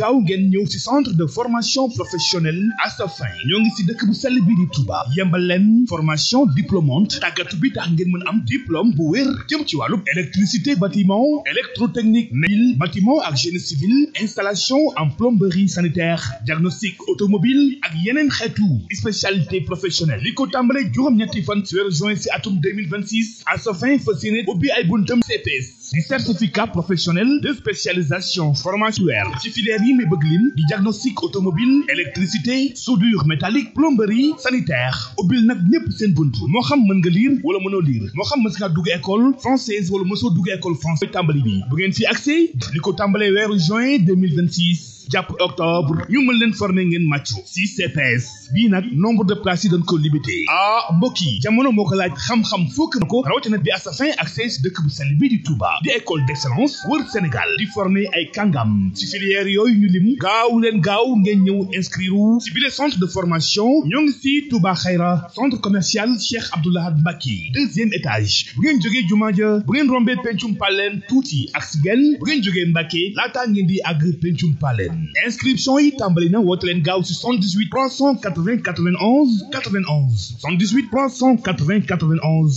gaaw ngeen ñëw ci centre de formation professionnelle Asafin ñoo ngi ci dëkk bu sell bi di Touba yembal leen formation diplômante tàggatu bi tax ngeen mën am diplôme bu wér jëm ci wàllu électricité bâtiment électrotechnique nail bâtiment ak génie civil installation en plomberie sanitaire diagnostic automobile ak yeneen xeetu spécialité professionnelle li ko tàmbale juróom-ñetti fan ci weeru juin ci atum 2026 Asafin fas yéene ubbi ay buntam CPS di certificat professionnel de spécialisation formation ci filière yi may bëgg lim di diagnostic automobile électricité soudure métallique plomberie sanitaire ubbil nag ñépp seen bunt moo xam mën nga lire wala mënoo lire moo xam mës nga dugg école française wala mësoo dugg école française tàmbali bi bu ngeen fi accès li ko tàmbalee weeru juin 2026 jàpp octobre ñu mën leen former ngeen màccu si CPS bii nag nombre de places yi dañ ko limité ah mbokk yi jamono moo ko laaj xam-xam fokk na ko rawatina bi Asafin accès dëkk bu sell bii di Touba di école d'excellence wër Sénégal di former ay kàngam si filière yooyu ñu lim gaaw leen gaaw ngeen ñëw inscrire si bile centre de formation ñoo ngi si Touba Xayra centre commercial Cheikh Abdoulaye Mbacke deuxième étage bu ngeen jógee jumaa ja bu ngeen rombee pencum paleen tuuti ak si genn bu ngeen jógee Mbacke laataa ngeen di àgg pencum paleen inscription yi tàmbali na woote leen gaaw si 78 380 91 91 78 380 91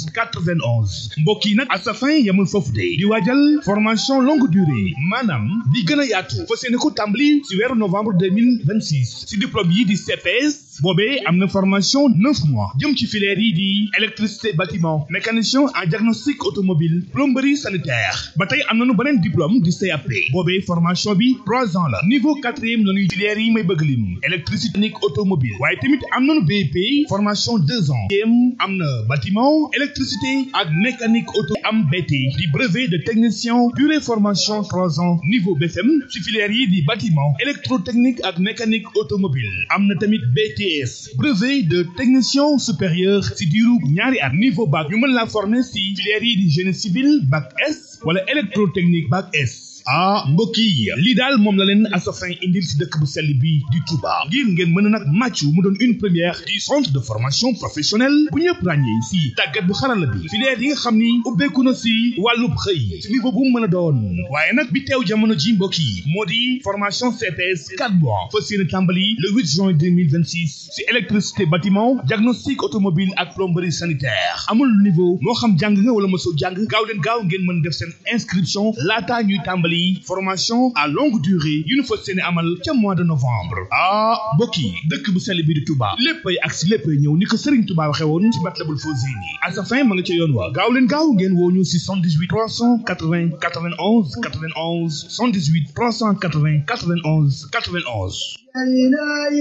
91 mbokk yi nag Asafin yamul foofu de di waajal formation longue durée maanaam di gën a yaatu fas yéene ko tàmbali si weeru novembre 2026 si diplôme yi di CPS boobee am na formation neuf mois jëm ci filière yi di électricité bâtiment mécanicien en diagnostic automobile plomberie sanitaire ba tey am nañu beneen diplôme di CAP boobee formation bi trois ans la niveau quatrième la ñuy filière yi may bëgg lim électricité technique automobile waaye tamit am nañu BEP formation deux ans yém am na bâtiment électricité ak mécanique auto am BT di brevet de technicien durée formation trois ans niveau BFM ci filière yi di bâtiment électrotechnique ak mécanique automobile am na tamit BTS brevet de technicien supérieur ci diiru ñaari at niveau bac ñu mën la former ci filière yi di génie civil bac S wala électrotechnique bac S ah mbokk yi lii daal moom la leen Asafin indil si dëkk bu sell bi di Touba ngir ngeen mën a nag màccu mu doon une première du centre de formation professionnelle bu ñëpp ràññee si tàggat bu xarala bi filière yi nga xam ni ubbeeku na si wàllub xëy si niveau bu mu mën a doon waaye nag bi teew jamono ji mbokk yi moo di formation CPS 4 mois fas yéene tàmbali le 8 juin 2026 si électricité bâtiment diagnostic automobile ak plomberie sanitaire amul niveau moo xam jàng nga wala mosoo jàng gaaw leen gaaw ngeen mën def seen inscription laataa ñuy tàmbali formation à longue durée yu ñu fas yéene amal ca mois de novembre ah mbokk yi dëkk bu sell bi di Touba léppay ak si léppay ñëw ni ko Serigne Touba waxee woon ci Matlabul Fawzeyni Asafin ma nga ca yoon wa gaaw leen gaaw ngeen woo ñu si 78 380 91 91 78 380 91 91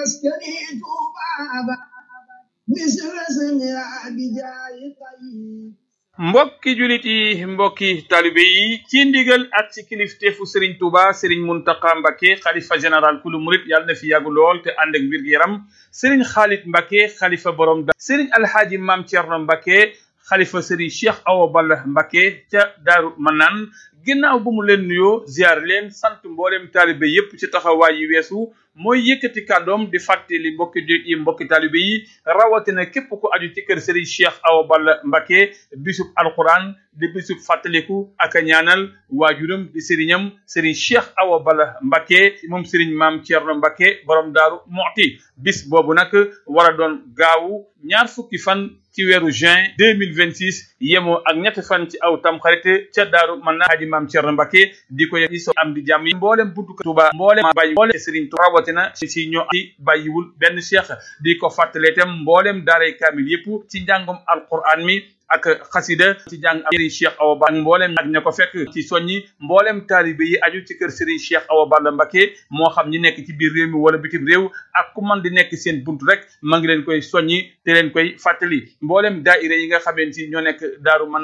mbokki julit yi mbokki talibe yi ci ndigal ak ci kilifteefu Serigne Touba Serigne Mountakha Mbacké xalifa général kulu murit yàlla na fi yàgg lool te ànd ak wér gu yaram Serigne Khalid Mbacké xalifa borom da Serigne Alhaaji Maam Thierno Mbacké xalifa Serigne Cheikh Awa Balla Mbacké ca Daaru Manaan ginnaaw bu mu leen nuyoo ziar leen sant mboolem taalibe yépp ci taxawaay yi weesu mooy yëkkati kàddoom di fàttali mbokki jullit yi mbokki taalibe yi rawatina képp ku aju ci kër Serigne Cheikh Awa Balla Mbacké bisub alquran di bisub fàttaliku ak a ñaanal waajuram di sëriñam Serigne Cheikh Awa Balla Mbacké moom Serigne Maam Thierno Mbacké borom Daaru Muxti bis boobu nag war a doon gaawu ñaar fukki fan ci weeru juin deux mille vingt six yemoo ak ñetti fan ci aw tam xarit ca daaru mën naa aji maam Thierno Mbacké di ko yëg so am di jàmm yi mboolem buntu Tuuba mboolem bàyyi mboolem Serigne Touba rawatina si ñoo ci bàyyiwul benn cheikh di ko fàttalee itam mboolem daaray kaamil yëpp ci njàngum alquran mi ak xasida ci jàng Serigne Cheikh Awa Balla ak mboolem ak ña ko fekk ci soññi mboolem taalibe yi aju ci kër Serigne Cheikh Awa Balla Mbacké moo xam ñi nekk ci biir réew mi wala bitim réew ak ku man di nekk seen bunt rek ma ngi leen koy soññi te leen koy fàttali mboolem daayira yi nga xamante ni ñoo nekk daaru man